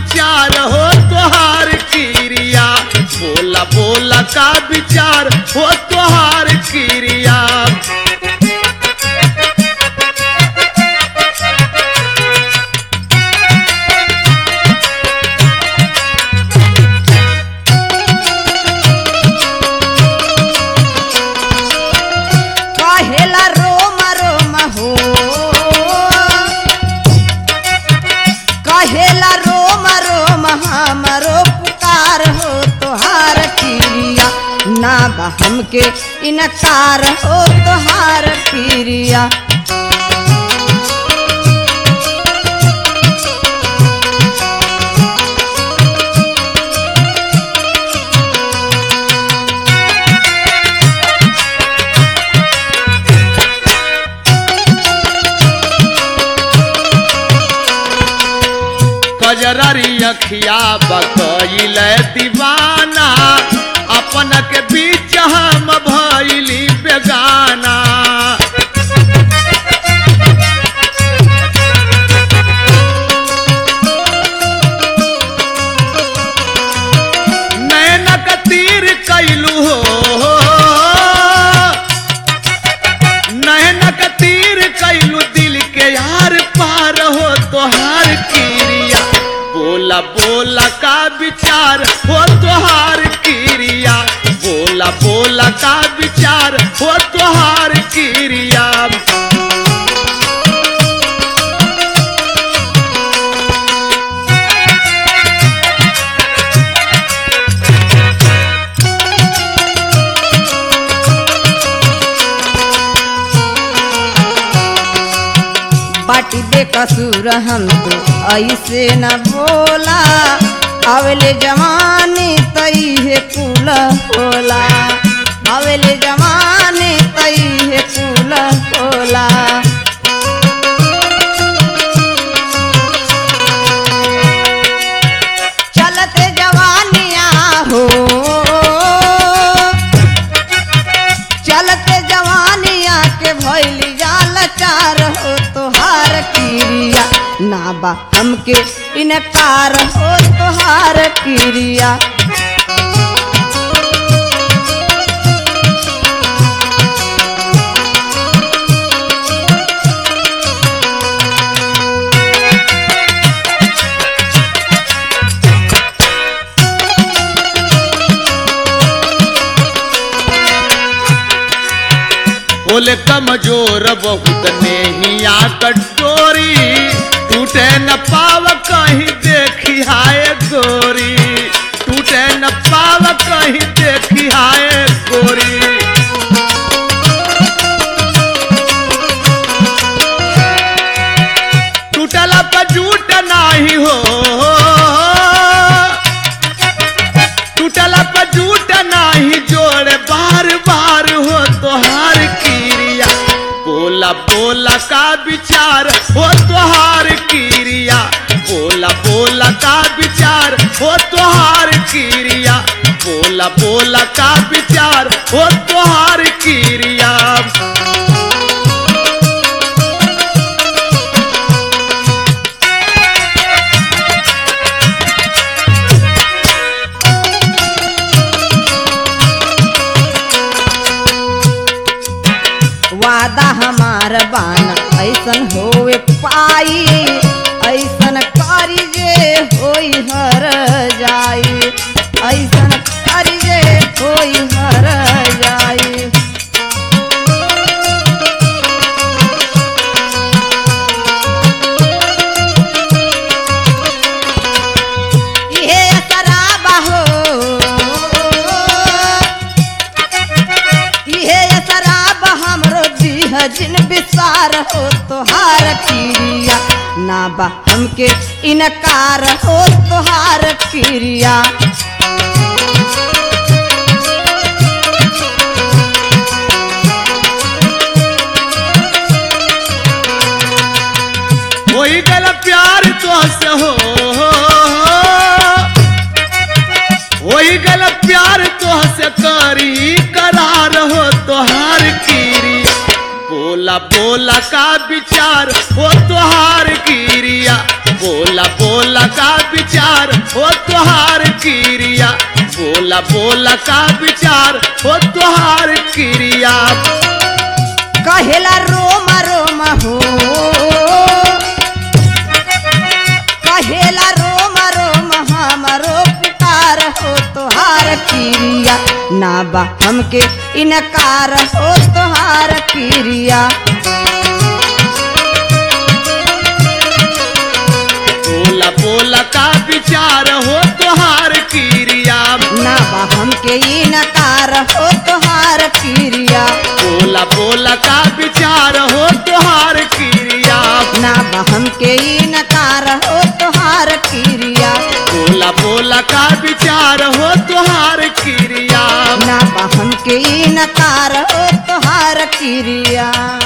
विचार हो तोहार क्रिया बोला बोला का विचार हो तोहार क्रिया कहेला रोम रोम हो कहेला रोम रोम हमरो पुकार हो तोहार क्रिया ना बा हमके इनकार हो तोहार क्रिया कजररी अखिया बकैल दीवाना अपन के बीच हम भैली बेगाना नैनक तीर कैलू हो नैनक तीर कैलू दिल के यार पार हो तोहार क्रिया बोला बोला का विचार हो तोहार क्रिया बोला बोला का विचार हो तोहार क्रिया बाटी बेकसूर हम तो ऐसे न बोला अवले जवानी तई है कुल होला अवले जवानी तई है कुल होला चलते जवानिया हो चलते जवानिया के भैली जाल चार हो तोहार क्रिया ना बा हमके इनकार हो तोहार क्रिया बोले कमजोर बहुत नेहिया कटोरी टूटे न पाव कहीं देखी हाय गोरी टूटे न पाव कहीं देखी हाय गोरी टूटला पर झूठ नाही हो टूटला पर झूठ नाही जोड़ बार बार हो तोहार क्रिया बोला बोला का विचार हो तोहार क्रिया बोला बोला का विचार हो तोहार क्रिया बोला बोला का विचार हो तोहार क्रिया वादा हमार बाना ऐसन होए पाई ऐसन करी जे होई हर जाई ऐसन करी जे होई हर जाई इहे शराब हो इहे शराब हमरो दीह जिन विसार हो तोहार क्रिया ना बा हमके इनकार हो तोहार क्रिया होई गल प्यार तुहसे हो होई गल प्यार तुहसे करी करार हो तोहार कीरी बोला बोला का विचार हो तोहार कीरिया बोला बोला का विचार हो तुहार क्रिया बोला बोला का विचार हो तुहार क्रिया कहेला रोम रोम हो कहेला रोम रोम हमरो पुकार हो तोहार क्रिया ना बा हमके इनकार हो तोहार क्रिया बोला बोला का विचार हो तुहार क्रिया ना बा हमके इनकार हो तोहार क्रिया बोला बोला का विचार हो तुहार क्रिया ना बा हमके इनकार हो तोहार क्रिया बोला बोला का विचार हो तुहार क्रिया ना बा हमके इनकार हो तोहार क्रिया